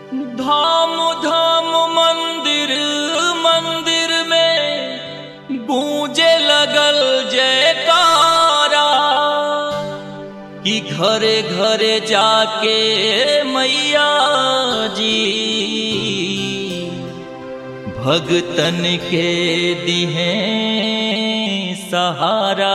धाम धाम मंदिर मंदिर में गूंजे लगल जयकारा कि घरे घरे जाके मैया जी भगतन के दिहे सहारा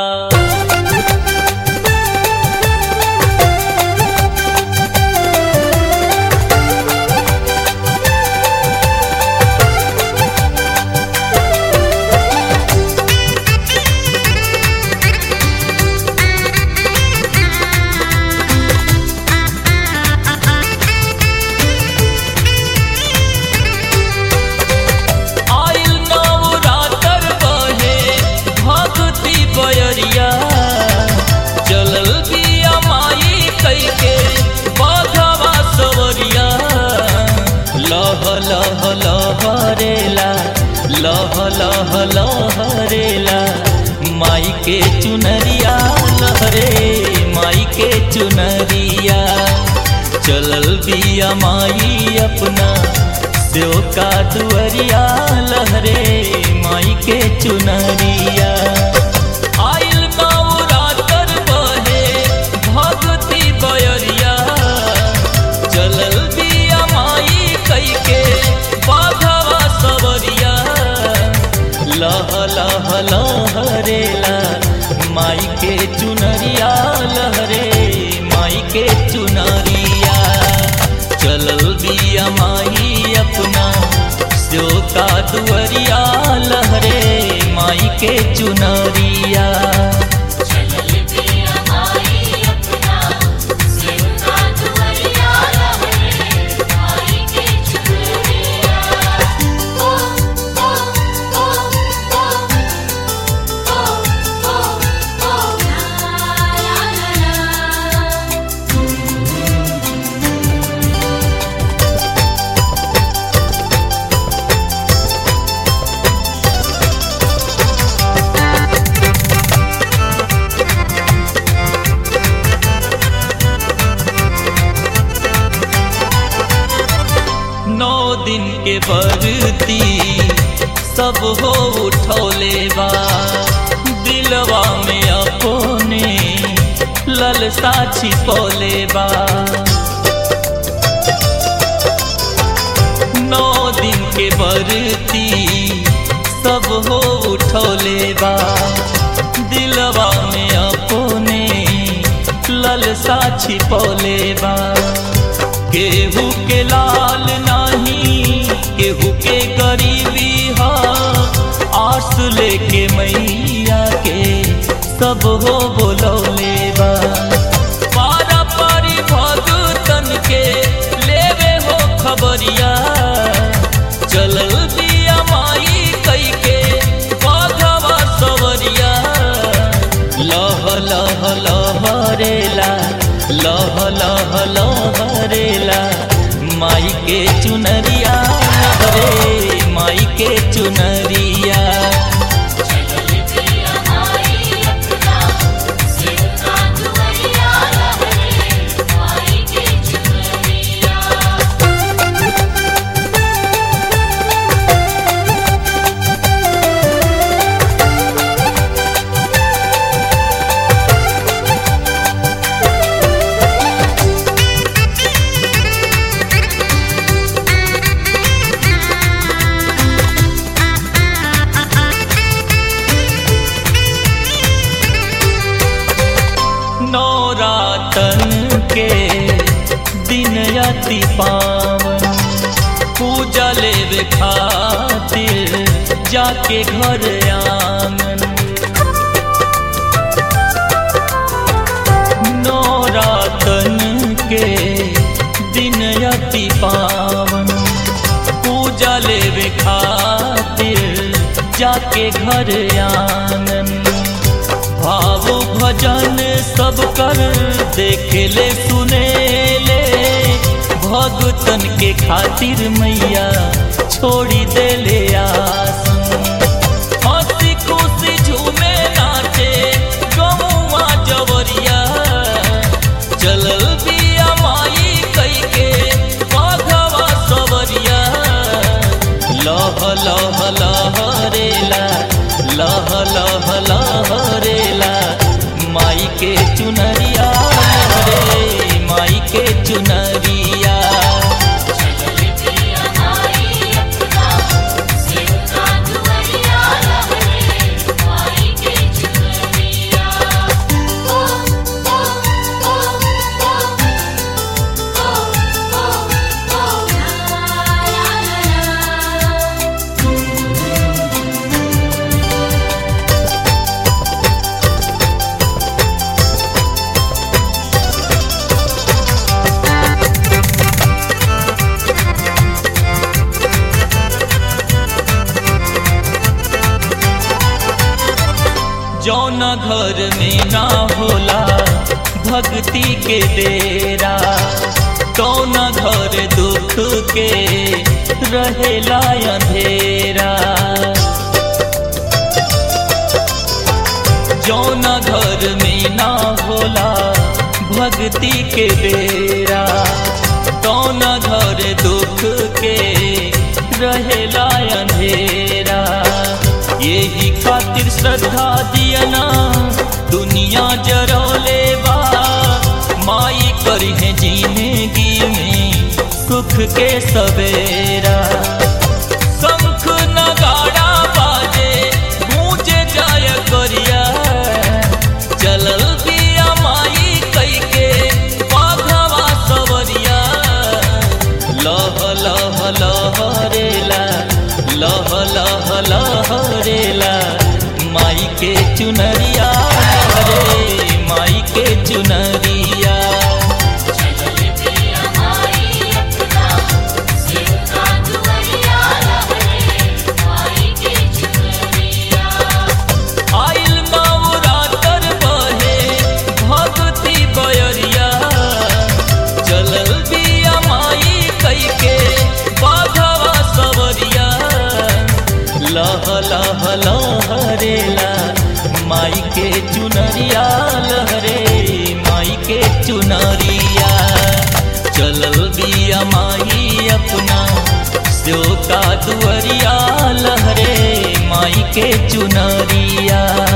आइल नवरातर बहे भक्ति बयरिया चलल बिया माई कैके बघवा सवरिया लह लह लहरेला लह लह लहरेला माई के चुनरिया लहरे माई के चुनरिया चलल बिया माई अपना सेव का दुअरिया लहरे माई के चुनरिया आइल नवरातर बहे भगती बयरिया चलल बिया माई कैके बाघवा सवरिया लह लह लहरेला माई के चुनरिया लहरे माई के चुनरिया चलल बिया माई अपना सो का दुअरिया लहरे माई के चुनरिया चलल पिया माई अपना सिंगा दुवरिया लहरे माई के चुनरिया ओ ओ ओ ओ ओ ओ ओ ला ला ला नौ दिन के बरती सब हो उठौले बा दिलवा में अपने ललसा छिपौले बा नौ दिन के बरती सब हो उठौले बा दिलवा में अपने ललसा छिपौले बा केहू के लाल नाही केहू के गरीबी हा आस लेके मैया के सब हो बोलौले बा पारा पारी भगतन के लेवे हो खबरिया चलल बिया माई कई के बाघवा सवरिया लह लह लहरेला लह लह लहरेला माई के चुनरिया लहरे माई के चुनरिया चलल पिया माई अपना सिंगा दुवरिया लहरे माई के चुनरिया नौरातन के दिन अति पावन पूजा लेवे खातिर जाके घर आंगन नौरातन के दिन अति पावन पूजा लेवे खातिर जाके घर आंगन भाव भजन सब कर देखे ले सुने ले भगतन के खातिर मैया छोड़ी दे ले आसन हंसी खुशी झूमे नाचे गौवा जवरिया चलल बिया माई कई के बाघवा चुनरिया चलल पिया माई अपना सेवका दुआरिया लहरे माई के चुनरिया ओ ओ ओ ओ ओ ओ ओ ला ला ला जौन घर में ना होला भक्ति के डेरा कौन घर दुख के रहेला अंधेरा जौन घर में ना होला भक्ति के डेरा कौन घर दुख के रहेला अंधेरा यही खातिर श्रद्धा दियना दुनिया जरौले बा माई करी है जिंदगी में सुख के सवेरा शंख नगाड़ा बाजे गूंजे जाय करिया चलल बिया माई कई के बाघवा सवरिया लह लह लहरेला लह लह लहरेला माई के चुनरिया रे माई के चुनरिया चलल पिया माई अपना सेवका दुआरिया लहरे माई के चुनरिया आइल नवरातर बहे भगती बयरिया चलल बिया माई कई के बाघवा सवरिया लह लह लहरेला माई के चुनरिया लहरे माई के चुनरिया चलल बिया माई अपना स्यो का दुअरिया लहरे माई के चुनरिया